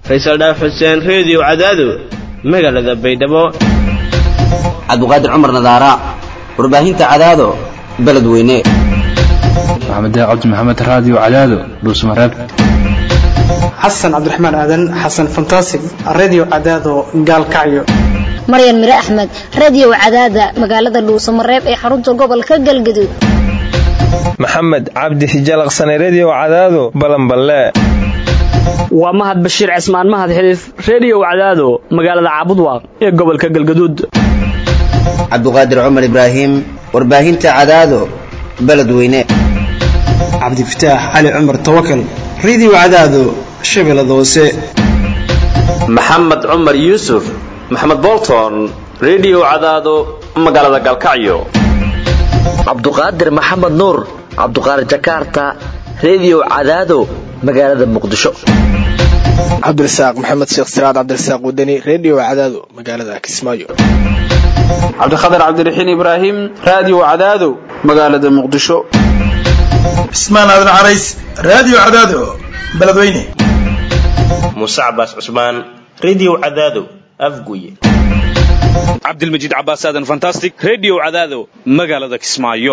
faysal dhaaf xuseen reediyo cadaado magaalada baydhabo cabdiqaadir cumar nadaara warbaahinta cadaado beledweyne maxamed cabdi maxamed raadiyo cadaado dhuusmareeb xasan cabdiraxmaan aadan xasan fantasig radio cadaado gaalkacyo maryan mire axmed radiyow cadaada magaalada dhuusamareeb ee xarunta gobolka galgaduud maxamed cabdi hijalaqsane rediyow cadaado balanballe waa mahad bashiir cismaan mahad xiliif rediyow cadaado magaalada caabudwaaq ee gobolka galgaduud cabdiqaadir cumar ibraahim warbaahinta cadaado beledweyne cabdifataax cali cumar tawakal radio cadaado shabeellada hoose maxamed cumar yuusuf maxamed bolton rediyow cadaado magaalada galkacyo cabduqaadir maxamed nuur cabduqaadir jakarta rediyow cadaado magaalada muqdisho cabdirasaaq maxamed sheekh siraad cabdirasaaq wadani rediyo cadaado magaalada kismaayo cabdikhatar cabdiraxiin ibraahim raadiyo cadaado magaalada muqdisho cismaan aadan carays raadiyo cadaado beledweyne muuse cabaas cusmaan rediyo cadaado afguye cabdilmajiid cabaas aadan fantastic rediyo cadaado magaalada kismaayo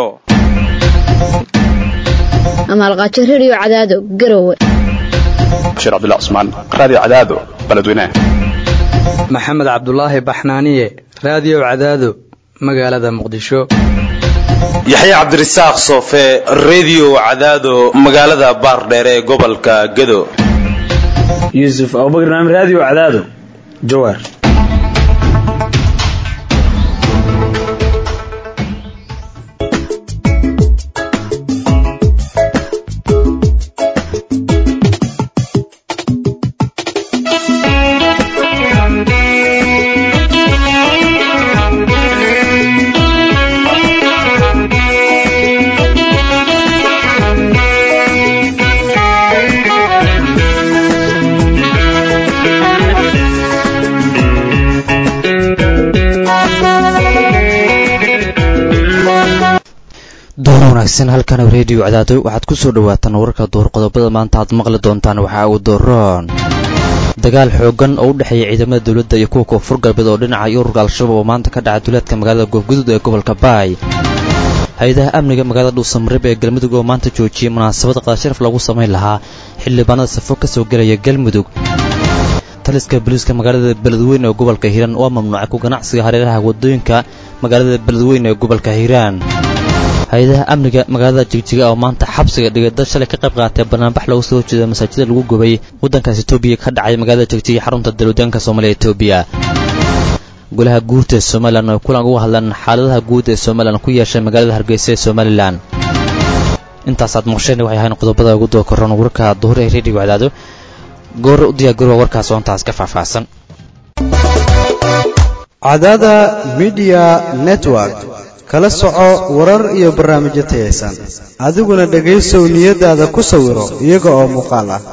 amaalqaajo rediyo cadaado garowe bashiir cabdullah cusmaan raadiyo cadaado beledweyne maxamed cabdulaahi baxnaaniye raadiyo cadaado magaalada muqdisho yaxye cabdirasaaq soofe rediyo cadaado magaalada baardheer ee gobolka gedo yuusuf abubakar naam raadiyo cadaado jawaar wanaagsan halkan rediyo cadaado waxaad ku soo dhawaataan wararka duur qodobada maanta aad maqli doontaan waxaa uu dooroon dagaal xoogan oo u dhexeeya ciidamada dowladda iyo kuwa koonfur galbeed oo dhinaca iyo ururka al-shabaab oo maanta ka dhaca duleedka magaalada goofguduud ee gobolka baay hay-adaha amniga magaalada dhuusamareeb ee galmudug oo maanta joojiyey munaasabad qaasharaf lagu samayn lahaa xildhibaanada safo ka soo gelaya galmudug taliska boliiska magaalada beledweyne ee gobolka hiiraan waa mamnuucay ku ganacsiga hareeraha wadooyinka magaalada beledweyne ee gobolka hiiraan hay-adaha amniga magaalada jigjiga oo maanta xabsiga dhigay dad shalay ka qayb qaatay banaanbax lagu soo horjeeda masaajida lagu gubay waddankaas etoobiya ka dhacay magaalada jigjiga xarunta dalwadaanka soomaaliya etoobiya golaha guurta ee somalilan oo kulan uga hadlaan xaaladaha guud ee somalilan ku yeeshay magaalada hargeysa ee somalilan intaasaad maqsheen waxay ahayn qodobada ugu doo koran warka duhur ee reediga cadaado goor u diyaargaroowa warkaas oo intaas ka faahfaahsan cadaada midiya network kala soco warar iyo barnaamijyo tayaysan adiguna dhegaysow niyadaada ku sawiro iyaga oo muuqaal ah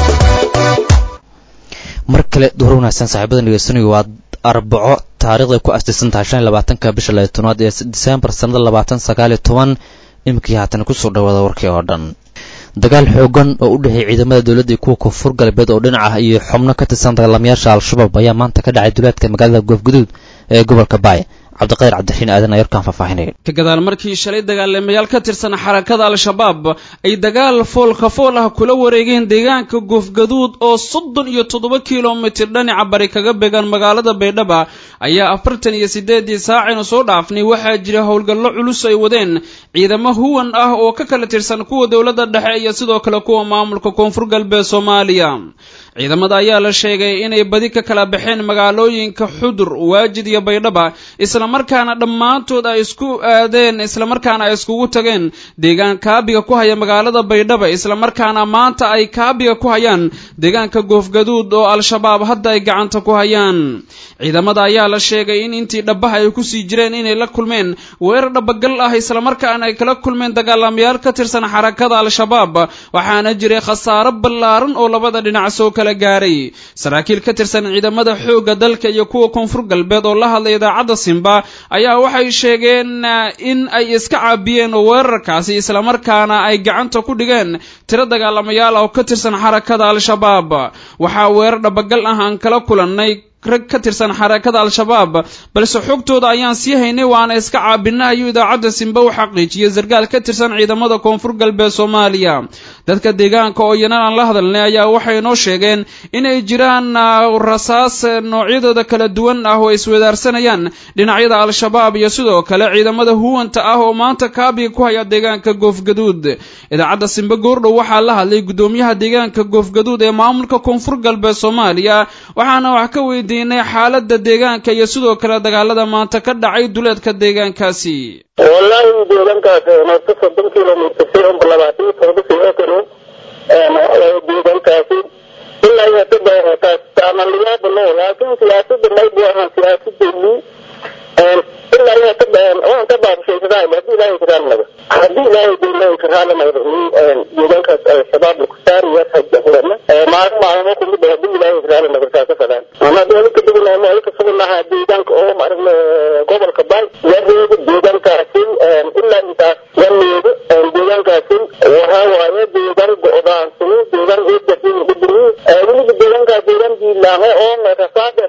mar kale duhur wanaagsan saaxiibada dhegeysanayo waa arbaco taariikhday ku astisan tahay shan iyo labaatanka bisha laya tobnaad ee diseembar sannada labaatan sagaal iyo toban iminkii haatan kusoo dhawaada warkii oo dhan dagaal xoogan oo u dhexeeyay ciidamada dowladda iyo kuwa koonfur galbeed oo dhinac ah iyo xubno ka tirsan dagaalamayaasha al-shabaab ayaa maanta ka dhacay duleedka magaalada goofguduud ee gobolka baay cabdiqayr cabdiraxiin aadan ayarkaan faahfaahinaya ka gadaal markii shalay dagaalamayaal ka tirsan xarakada al-shabaab ay dagaal foolka fool ah kula wareegeen deegaanka goofgaduud oo soddon iyo toddoba kilomitir dhinaca bari kaga beegan magaalada baydhaba ayaa afartan iyo siddeedii saacaynu soo dhaafnay waxaa jira howlgallo culus ay wadeen ciidamo huwan ah oo ka kala tirsan kuwa dowladda dhexe iyo sidoo kale kuwa maamulka koonfur galbeed soomaaliya ciidamada ayaa la sheegay inay badi ka kala baxeen magaalooyinka xudur waajid iyo baydhaba islamarkaana dhammaantood ay isku aadeen islamarkaana ay iskugu tageen deegaan kaabiga ku haya magaalada baydhaba islamarkaana maanta ay kaabiga ku hayaan deegaanka goofgaduud oo al-shabaab hadda ay gacanta ku hayaan ciidamada ayaa la sheegay in intii dhabaha ay kusii jireen inay la kulmeen weerar dhabagal ah islamarkaana ay kala kulmeen dagaalamayaal ka tirsan xarakada al-shabaab waxaana jiray khasaaro ballaaran oo labada dhinac soo kala gaaray saraakiil ka tirsan ciidamada xoogga dalka iyo kuwa koonfur galbeed oo la hadlay idaacadda simba ayaa waxay sheegeen in ay iska caabiyeen weerarkaasi islamarkaana ay gacanta ku dhigeen tiro dagaalamayaal oo ka tirsan xarakada al-shabaab waxaa weerar dhabagal ah aan kala kulannay rag ka tirsan xarakada al-shabaab balse xogtooda ayaan sii haynay waana iska caabina ayuu idaacadda simbe u xaqiijiyey sarkaal ka tirsan ciidamada koonfur galbeed soomaaliya dadka deegaanka oo iyana aan la hadalnay ayaa waxay noo sheegeen inay jiraan rasaas noocyadooda kala duwan ah oo iswadaarsanayaan dhinacyada al-shabaab iyo sidoo kale ciidamada huwanta ah oo maanta kaabiga ku haya deegaanka goofgaduud idaacadda simbe goordhow waxaa la hadlay gudoomiyaha deegaanka goofgaduud ee maamulka koonfur galbeed soomaaliya waxaana wax ka weydiin xaalada deegaanka iyo sidoo kale dagaalada maanta ka dhacay duleedka deegaankaasi wallaahi deegaankaas noorta soddon kilomitr si unba labaatan todoba sio kano deegaankaasi ilaa iyo hadda taas amaliyaaba no laakiin siyaasada maybu ahaan siyaasadayni ilaa iyo hadda waan ka baabashaysadaa haddii ilaahay karaannaga haddii ilaahay dowlahay karaanamaga deegaankaas al-shabaab laku saariya hajahurana maalin maalmo kumid haddii ilaahay karaananaga saasa fadaan ama dowlaka deganaa malka suganaha deegaanka oo maaragna gobolka bay yareega deegaankaasi ilaa intaas yareega deegaankaasi waxaa waaye deegaan go-daansani deegaan eedasi gudumi weliba deegaankaas deegaan diilaahe oo rasaada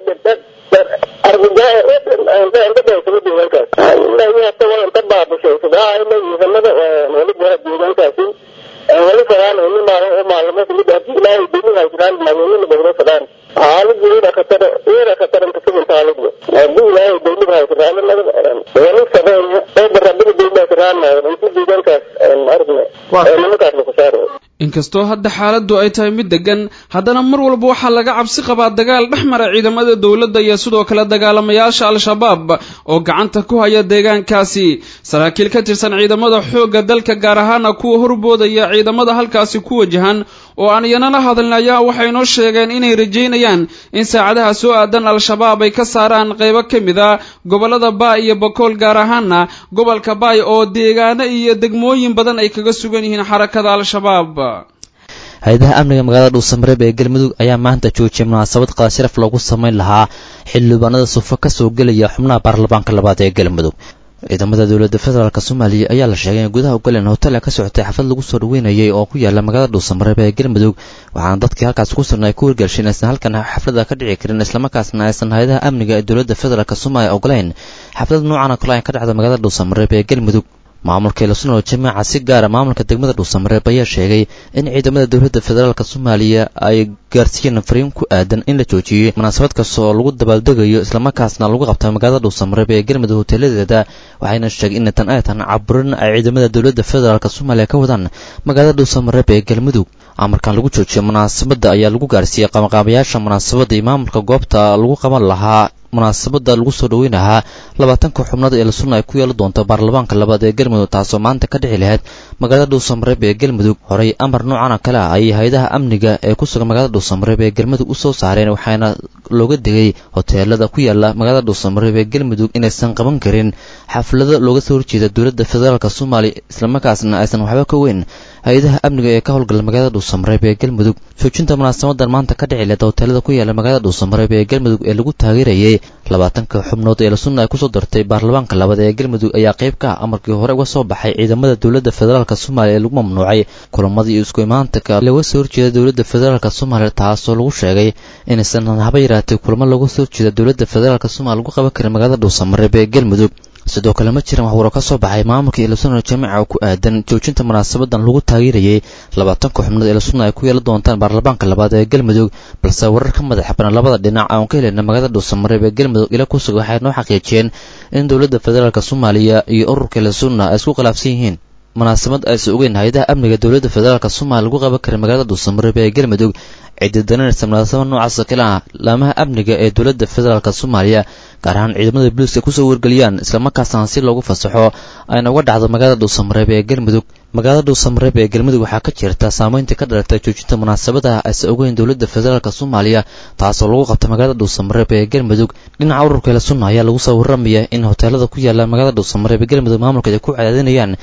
argajaa eedadhaysama deegaankaas ilaa iyo hata waa inta baabashaysadaa ila ciidamada weliba deegaankaasi weli fadaan ini maalin oo maalmo kumid haddii ilaahay dowlaha jiraan maaweynina bagdo fadaan xaaladu iyada khatar iyada khataran kasuganta xaaladu haddii ilaahay dowlaha jiraan weli sabeeya oo barabada dowlaha jiraan inti deegaankaas aragna nimankaas laku saaro inkastoo hadda xaaladdu ay tahay mid degan haddana mar walba waxaa laga cabsi qabaa dagaal dhex mara ciidamada dowladda iyo sidoo kale dagaalamayaasha al-shabaab oo gacanta ku haya deegaankaasi saraakiil ka tirsan ciidamada xoogga dalka gaar ahaana kuwa horboodaya ciidamada halkaasi ku wajahan oo aan iyana la hadlin ayaa waxay noo sheegeen inay rajaynayaan in saacadaha soo aadan al-shabaab ay ka saaraan qaybo ka mid a gobollada baay iyo bakool gaar ahaana gobolka baay oo deegaano iyo degmooyin badan ay kaga sugan yihiin xarakada al-shabaab hay-adaha amniga magaalada dhuusamareeb ee galmudug ayaa maanta joojiyay munaasabad qaasharaf loogu samayn lahaa xildhibaanada sufo ka soo gelaya xubnaha baarlamaanka labaad ee galmudug ciidamada dowladda federaalk soomaaliya ayaa la sheegay in gudaha ugaleen hotel ka socotay xaflad lagu soo dhaweynayay oo ku yaala magaalada dhuusamareeb ee galmudug waxaana dadkii halkaas ku sugnay ku wargelshay in aysan halkan xaflada ka dhici karin islamarkaasna aysan hay-adaha amniga ee dowladda federaalk soomaaliya ogolayn xaflad noocan oo kale ay ka dhacda magaalada dhuusamareeb ee galmudug maamulka ilasunol jamaca si gaara maamulka degmada dhuusamareeb ayaa sheegay in ciidamada dowladda federaalk soomaaliya ay gaarsiiyeen fariin ku aadan in la joojiyey munaasabad kasta oo lagu dabaaldegayo islamarkaasna lagu qabta magaalada dhuusamareeb ee galmudug hoteeladeeda waxayna sheegay in tan ay tan caburin ay ciidamada dowladda federaalk soomaaliya ka wadaan magaalada dhuusamareeb ee galmudug amarkan lagu joojiyay munaasabadda ayaa lagu gaarsiiyey qabanqaabayaasha munaasabadda iyo maamulka goobta lagu qaban lahaa munaasabada lagu soo dhaweynahaa labaatanka xubnood ee lasunna ay ku yeeli doonto baarlamaanka labaad ee galmudug taasoo maanta ka dhici lahayd magaalada dhuusamareeb ee galmudug horey amar noocan oo kale ah ayay hay-adaha amniga ee ku sugan magaalada dhuusamareeb ee galmudug u soo saareen waxaana looga digay hoteelada ku yaala magaalada dhuusamareeb ee galmudug inaysan qaban karin xaflado looga soo horjeeda dowladda federaalk soomaaliya islamarkaasna aysan waxba ka weyn hay-adaha amniga ee ka howlgala magaalada dhuusamareeb ee galmudug joojinta munaasabadan maanta ka dhici leeda hoteelada ku yaala magaalada dhuusamareeb ee galmudug ee lagu taageerayay labaatanka xubnood ee lasunna ay kusoo dartay baarlamaanka labaad ee galmudug ayaa qayb ka ah amarkii hore uga soo baxay ciidamada dowladda federaalk soomaaliya ee lagu mamnuucay kulamadii iyo isku imaantanka laga soo horjeeda dowladda federaalk soomaaliya taasoo lagu sheegay inaysan haba yaraatay kulamo laga soo horjeeda dowladda federaalk soomaliya lagu qaban karin magaalada dhuusamareeb ee galmudug sidoo kale ma jiran waxwaro ka soo baxay maamulka ilasunal jamiica oo ku aadan joojinta munaasabadan lagu taageerayay labaatanka xubnood ee lasunna ay ku yeelan doontaan baarlamaanka labaad ee galmudug balse warar ka madax banan labada dhinac aan ka heleyna magaalada dhuusamareeb ee galmudug ila ku suga waxay noo xaqiijiyeen in dowladda federaalk soomaaliya iyo ururka ilasunna ay isku khilaafsan yihiin munaasabad aysan ogeyn hay-adaha amniga dowladda federaalk soomaaliya lagu qaban karin magaalada dhuusamareeb ee galmudug ciddi dananaysa munaasabad noocaasa kale ah laamaha amniga ee dowladda federaalk soomaaliya gaar ahaan ciidamada booliiska kusoo wargeliyaan islamarkaasna si loogu fasaxo ayna uga dhacdo magaalada dhuusamareeb ee galmudug magaalada dhuusamareeb ee galmudug waxaa ka jirta saameyntii ka dhalatay joojinta munaasabadaha aysan ogeyn dowladda federaalk soomaaliya taasoo lagu qabta magaalada dhuusamareeb ee galmudug dhinaca ururka ila sunna ayaa lagu soo warramaya in hoteelada ku yaala magaalada dhuusamareeb ee galmudug maamulka ay ku cadaadinayaan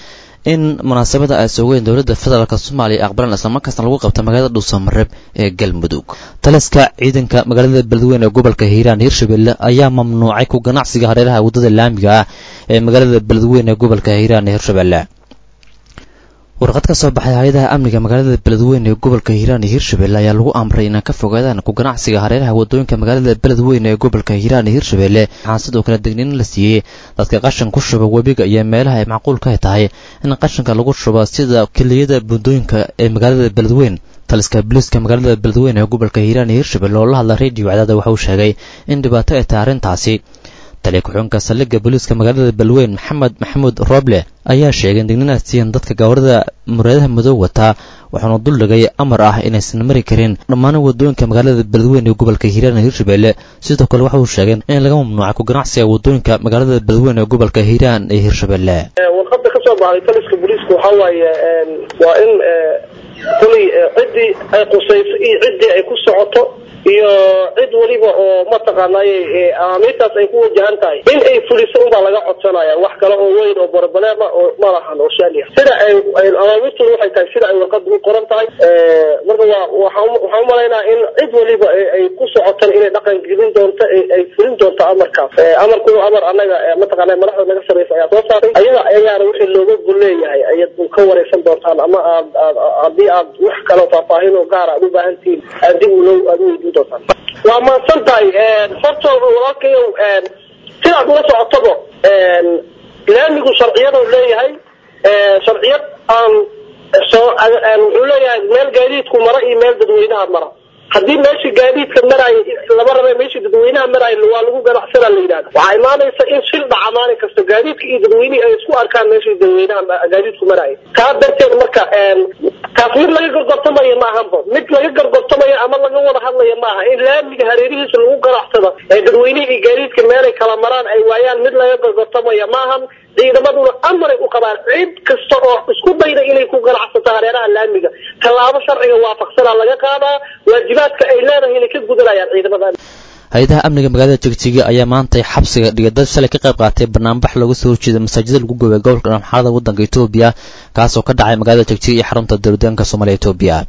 in munaasabada ay sugeen dowladda federaalk soomaaliya aqbalan islamarkaasna lagu qabta magaalada dhuusamareeb ee galmudug taliska ciidanka magaalada beledweyne ee gobolka hiiraan hirshabelle ayaa mamnuucay ku ganacsiga hareeraha waddada laamiga ah ee magaalada beledweyne ee gobolka hiiraan ee hirshabelle warqad ka soo baxay hay-adaha amniga magaalada beledweyne ee gobolka hiiraan iyo hirshabelle ayaa lagu amray inaan ka fogaadaan ku ganacsiga hareeraha wadooyinka magaalada beledweyne ee gobolka hiiraan iyo hirshabelle waxaan sidoo kale degniin la siiyey dadka qashan ku shuba webiga iyo meelaha ay macquulka tahay in qashanka lagu shubo sida keliyada buundooyinka ee magaalada beledweyne taliska booliiska magaalada beledweyne ee gobolka hiiraan iyo hirshabelle oo la hadla radio cadaada waxa uu sheegay in dhibaato ay tahay arrintaasi taliya ku-xigeenka saldhigga booliiska magaalada beledweyne maxamed maxamuud roble ayaa sheegay in digniinaad siiyeen dadka gawarada muraadaha madow wataa waxaanu duldhigay amar ah inaysan mari karin dhammaan wadooyinka magaalada beledweyne ee gobolka hiiraan iyo hirshabelle sidoo kale waxa uu sheegay in laga mamnuucay ku ganacsiga wadooyinka magaalada beledweyne ee gobolka hiiraan iyo hirshabelle warqada ka soo baxday taliska booliiska waxaa waaye waa in kulay ciddii ay qusayso iyo ciddii ay ku socoto iyo cid waliba oo mataqaanay amaamiirtaas ay ku wajahan tahay in ay fuliso unbaa laga codsanaya wax kale oo weyn oo barbaleema oo malahan oo shaali ah sida ay amaamiirtooda waxay tahay sida ay warqada u qoran tahay marka waa waxaan waxaan umalaynaa in cid waliba ay ku socotan inay dhaqan gelin doonto ay fulin doonto amarkaas amarku amar anaga mataqaana madaxda naga sareysa ayaa soo saartay ayaga ayaana wixii looga gol leeyahay ayaad ka wareysan doontaan ama aad haddii aad wax kale faahfaahin oo gaar aad u baahan tihiin aad dib ulo aad u weydiin doontaan waa mahadsan tahay horta walaalkayow sidaad ula socotaba laamigu sharciyadu leeyahay sharciyad aan soo wuxuu leeyahay meel gaadiidku mara iyo meel dadweynaha mara haddii meeshii gaadiidka maraayo lama raba meeshii dadweynaha maraayo waa lagu ganacsanaa la yidhahda waxaa imaanaysa in shil dhaca maalin kasta gaadiidka iyo dadweynihii ay isku arkaan meeshii dadweynaha gaadiidku maraayo taa darteed marka taas mid laga gorgortamayo ma ahanba mid laga gorgortamayo ama laga wada hadlayo ma aha in laamiga hareerihiisa lagu ganacsado ee dadweynihii iyo gaadiidka meelay kala maraan ay waayaan mid laga gorgortamayo ma ahan ciidamaduna amaray u qabaan cid kasta oo isku dayda inay ku ganacsato hareeraha laamiga tallaabo sharciga waafaqsanaa laga qaadaa waajibaadka ay leedahay inay ka gudanayaan ciidamada hay-adaha amniga magaalada jegjiga ayaa maantay xabsiga dhigay dad shalay ka qayb qaatay banaanbax looga soo horjeeda masaajida lagu goobay gobolka dhamxaarada waddanka etoobiya kaasoo ka dhacay magaalada jegjiga iyo xarunta dowladeenka soomaaliya etoobiya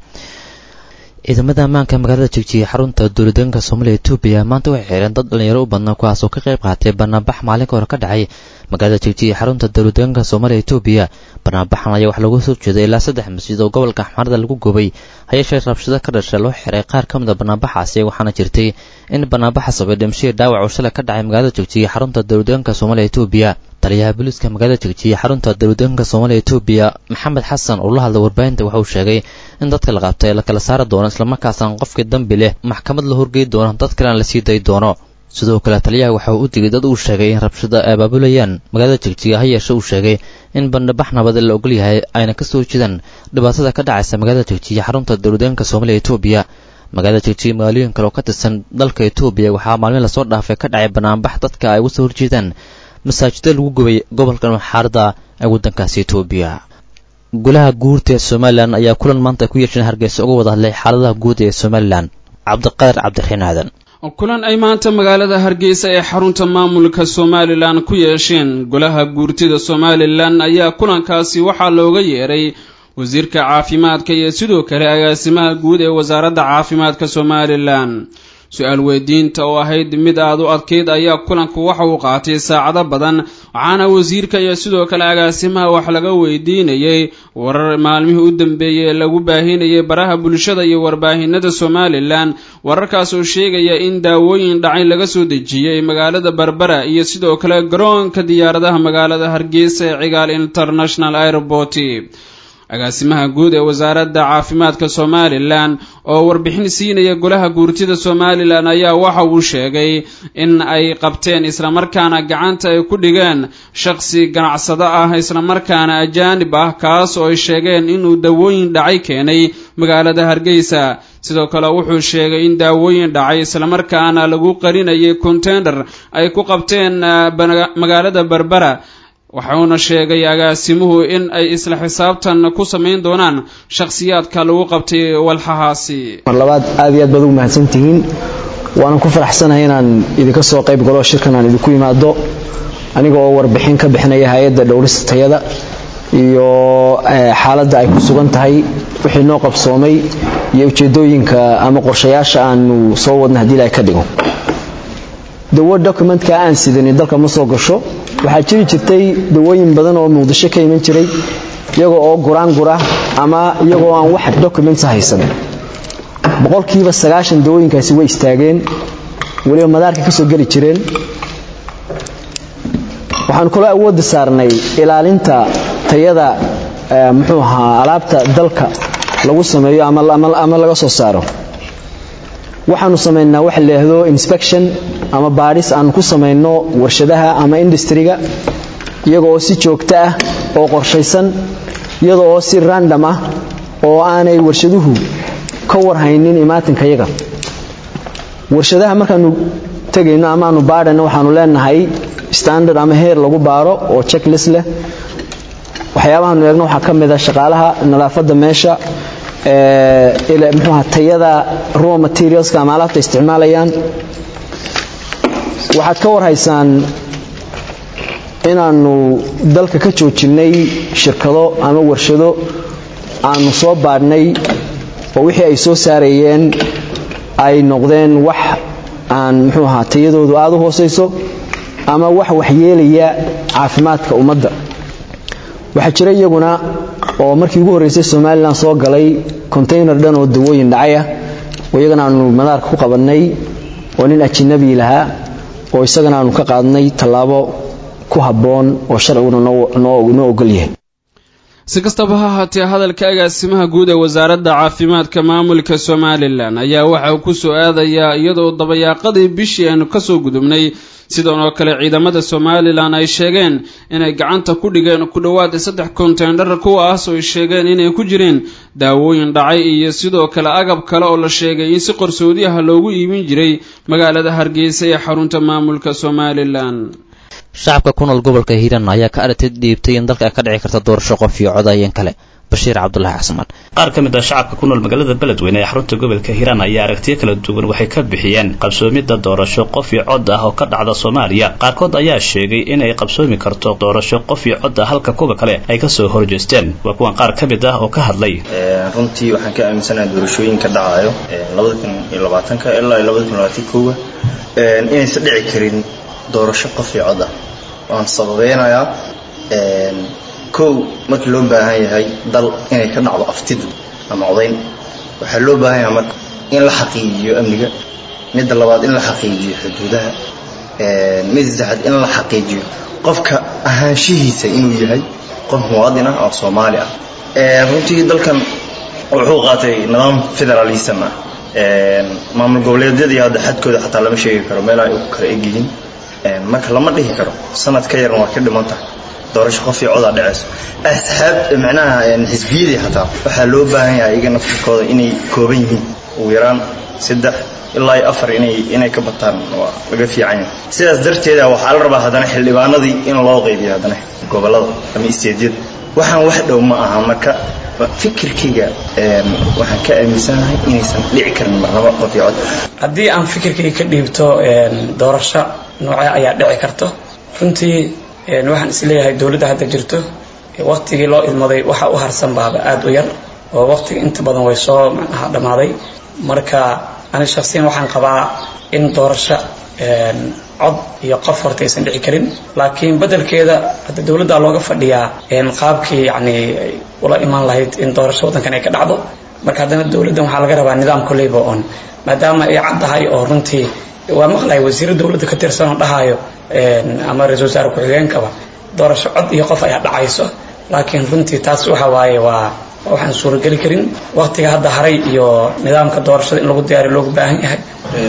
ciidamada ammaanka magaalada jegjiga xarunta dowladeenka soomaaliya etoobiya maanta waxay xireen dad dhalinyaro u badnaa kuwaasoo ka qayb qaatay banaanbax maalinka hore ka dhacay magaalada jegjiga xarunta dowladeenka soomaaliya etoobiya banaanbaxan ayaa waxaa looga soo jeeday ilaa saddex masjid oo gobolka axmaarada lagu gubay hayeeshee rabshado ka dhashay loo xiray qaar ka mid a banaanbaxaasi waxaana jirtay in banaanbaxa sabay dhimashihii dhaawac uu shalay ka dhacay magaalada jegjiga xarunta dowladeenka soomaaliya etoobiya taliyaha booliiska magaalada jegjiga xarunta dowladeenka soomaaliya etoobiya maxamed xasan oo la hadlay warbaahinta waxa uu sheegay in dadka la qabtay la kala saari doono islamarkaasna qofkii dambi leh maxkamad la horgey doono dad kalena la sii dayi doono sidoo kale taliyaha waxa uu u digay dad uu sheegay in rabshada ay abaabulayaan magaalada jegjiga ha yeeshe uu sheegay in bandhabax nabade la ogol yahay ayna ka soo jeedaan dhibaatada ka dhacaysa magaalada jegjiga xarunta dowladeenka soomaaliya etoobiya magaalada jegjiga magaalooyin kale oo ka tirsan dalka etoobiya waxaa maalmin lasoo dhaafay ka dhacay banaanbax dadka ay uga soo horjeedaan masaajida lagu gubay gobolka maxaarada ee waddankaasi etoobiya golaha guurta ee somalilan ayaa kulan maanta ay ku yeesheen hargeysa uga wada hadlay xaaladaha guud ee somalilan cabdiqaadir cabdiraxiin aadan kulan ay maanta magaalada hargeysa ee xarunta maamulka somalilan ku yeesheen golaha guurtida somalilan ayaa kulankaasi waxaa looga yeeray wasiirka caafimaadka iyo sidoo kale agaasimaha guud ee wasaaradda caafimaadka somalilan su-aal weydiinta oo ahayd mid aad u adkeyd ayaa kulanku waxa uu qaatay saacado badan waxaana wasiirka iyo sidoo kale agaasimaha wax laga weydiinayay warar maalmihii u dambeeyey ee lagu baahinayay baraha bulshada iyo warbaahinada somalilan wararkaas oo sheegaya in daawooyin dhacay laga soo dejiyey magaalada berbera iyo sidoo kale garoonka diyaaradaha magaalada hargeysa ee cigaal international airport agaasimaha guud ee wasaaradda caafimaadka somalilan oo warbixin siinaya golaha guurtida somalilan ayaa waxa uu sheegay in ay qabteen islamarkaana gacanta ay ku dhigeen shaqsi ganacsado ah islamarkaana ajaanib ah kaas oo ay sheegeen inuu dawooyin dhacay keenay magaalada hargeysa sidoo kale wuxuu sheegay in daawooyin dhacay islamarkaana lagu qarinayay contender ay ku qabteen magaalada berbera waxuuna sheegay agaasimuhu in ay isla xisaabtan ku samayn doonaan shakhsiyaadka lagu qabtay walxahaasi mar labaad aad iyo aad baad ugu mahadsantihiin waanan ku faraxsanahay inaan idinka soo qayb galo shirkan aan idinku yimaado aniga oo warbixin ka bixinaya hay-adda dhowrista tayada iyo xaaladda ay ku sugan tahay wixii noo qabsoomay iyo ujeedooyinka ama qorshayaasha aanu soo wadna haddii ilahay ka dhigo dawo documentka aan sidanin dalka ma soo gasho waxaa jiri jirtay dawooyin badan oo muqdisho ka iman jiray iyagoo oo guraangura ama iyagoo aan wax documents haysan boqolkiiba sagaashan dawooyinkaasi way istaageen weliba madaarka ka soo geli jireen waxaanu kaloo awoodda saarnay ilaalinta tayada muxuu ahaa alaabta dalka lagu sameeyo ama laga soo saaro waxaanu samaynaa waxa lahaahdo inspection ama baadhis aanu ku samayno warshadaha ama industriga iyaga oo si joogto ah oo qorshaysan iyada oo si random ah oo aanay warshaduhu ka warhaynin imaatinkayaga warshadaha markaanu tegayno ama aanu baadhayno waxaanu leenahay standard ama heer lagu baaro oo checklist leh waxyaabahaanu eegno waxaa ka mid a shaqaalaha nadaafadda meesha mxuuha tayada raw materialska ama alaabta isticmaalayaan waxaad ka warhaysaan inaanu dalka ka joojinnay shirkado ama warshado aanu soo baadhnay oo wixii ay soo saarayeen ay noqdeen wax aan muxuu ahaa tayadoodu aada u hoosayso ama wax waxyeelaya caafimaadka ummadda waxaa jira iyaguna oo markii ugu horreysay somalilan soo galay contaynar dhan oo dawooyin dhacaya oo iyagana aanu madaarka ku qabannay oo nin ajinabi lahaa oo isagana aanu ka qaadnay tallaabo ku habboon oo sharciguna noo ogol yahay si kastaba ha ahaatee hadalka agaasimaha guud ee wasaaradda caafimaadka maamulka somalilan ayaa waxa uu ku soo aadayaa iyadoo dabayaaqadii bishii aanu kasoo gudubnay sidan oo kale ciidamada somalilan ay sheegeen inay gacanta ku dhigeen ku dhowaad saddex konteyndhar kuwaas oo ay sheegeen inay ku jireen daawooyin dhacay iyo sidoo kale agab kale oo la sheegay in si qarsoodiyaha loogu iibin jiray magaalada hargeysa ee xarunta maamulka somalilan shacabka ku nool gobolka hiiraan ayaa ka aragtid dhiibtay in dalka ay ka dhici karta doorasho qof iyo codayeen kale bashiir cabdulaahi xasmaan qaar ka mid ah shacabka ku nool magaalada beledweyne ee xarunta gobolka hiiraan ayaa aragtiyo kala duwan waxay ka bixiyeen qabsoomidda doorasho qof iyo cod ah oo ka dhacda soomaaliya qaarkood ayaa sheegay in ay qabsoomi karto doorasho qof iyo cod ah halka kuwa kale ay kasoo horjeesteen waa kuwan qaar ka mid ah oo ka hadlay runtii waxaan ka aaminsanahay doorashooyinka dhacayo labada kun iyo labaatanka ilaa labada kun labaatan koowa inaysan dhici karin doorasho qof iyo cod ah waan sababeynayaa kow markii loo baahan yahay dal inay ka dhacdo aftida ama codayn waxaa loo baahan yahay marka in la xaqiijiyo amniga midda labaad in la xaqiijiyo xuduudaha midda saddexaad in la xaqiijiyo qofka ahaanshihiisa inuu yahay qof muwaadin ah oo soomaali ah runtii dalkan wuxuu qaatay nidaam federalism ah maamul goboleedyadii hadda xadkooda xataa lama sheegi karo meel ay u kala egyihiin marka lama dhihi karo sanad ka yarna waa ka dhiman tahay doorasho qof iyo codaa dhaceyso asxaab macnaha xisbiyadii xataa waxaa loo baahan yahay iyaga naftirkooda inay kooban yihiin ugu yaraan saddex ilaa iyo afar inay inay ka bataan waa laga fiican yahay sidaas darteeda waxaa la rabaa haddana xildhibaanadii in loo qaybiyo haddana gobollada ama isteedyada waxaan wax dhow ma aha marka fikirkayga waxaan ka aaminsanahay inaysan dhici karin marnabo qof iyo cod haddii aan fikirkayga ka dhiibto doorasho noocee ayaa dhici karto runtii waxaan isleeyahay dowladda hadda jirto waqtigii loo ilmaday waxa u harsan baaba aada u yar oo waqtiga inta badan way soo macnaha dhammaaday marka ani shaksiyan waxaan qabaa in doorasho cod iyo qof horta aysan dhici karin laakiin bedelkeeda hadda dowladda looga fadhiyaa qaabkii yani ula imaan lahayd in doorasho waddankan ay ka dhacdo marka haddana dowladdan waxaa laga rabaa nidaam koleyba on maadaama ay caddahay oo runtii waa maqlay wasiiro dowladda ka tirsan oo dhahayo ama ra-isul wasaare ku-xigeenkaba doorasho cod iyo qof ayaa dhacayso laakiin runtii taas waxa waaye waa waxaan suurageli karin waqtiga hadda haray iyo nidaamka doorashada in lagu diyaariyo loogu baahan yahay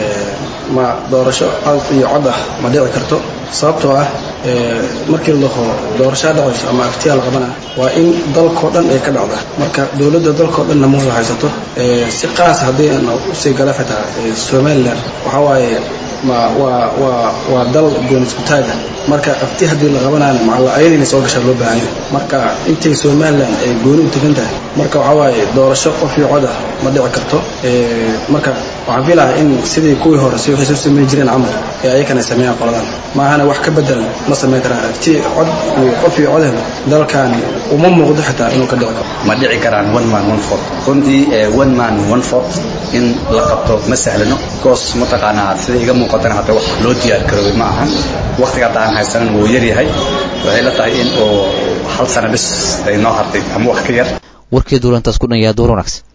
ma doorasho cod iyo cod ah ma dhici karto sababtoo ah markii laho doorashaa dhacayso ama aftiyaa la qabana waa in dalkao dhan ay ka dhacda marka dowladda dalkao dhanna ma wada haysato si qaas haddii aan usii gala xitaa somalilan waxaa waaye ma waa waa waa dal goon isku taaga marka afti haddii la qabanayna macalla ayada inay soo gashaa loo baahan yahay marka intay somalilan ay gooni u tegan tahay marka waxaa waaye doorasho qof iyo cod ah ma dhici karto marka waxaan filahaa in sidii kuwii hore si waxay soo sameyn jireen camal ee ayakana sameeyaan qoladan maahana wax ka bedel ma sameyn karaan agti cod iyo qof iyo cod helo dalkan uma muuqdo xitaa inuu ka dhici karo ma dhici karaan one man one vote runtii one man one vote in la qabto ma sahlano goos mataqaanaa sida iga muuqatana hadda wax loo diyaar garoobay ma ahan waqtiga hadda aan haysanan wuu yar yahay waxay la tahay in oo hal sano bis ay noo hartay ama wax ka yar warkii duulantaas ku dhan yaa duur wanaagsan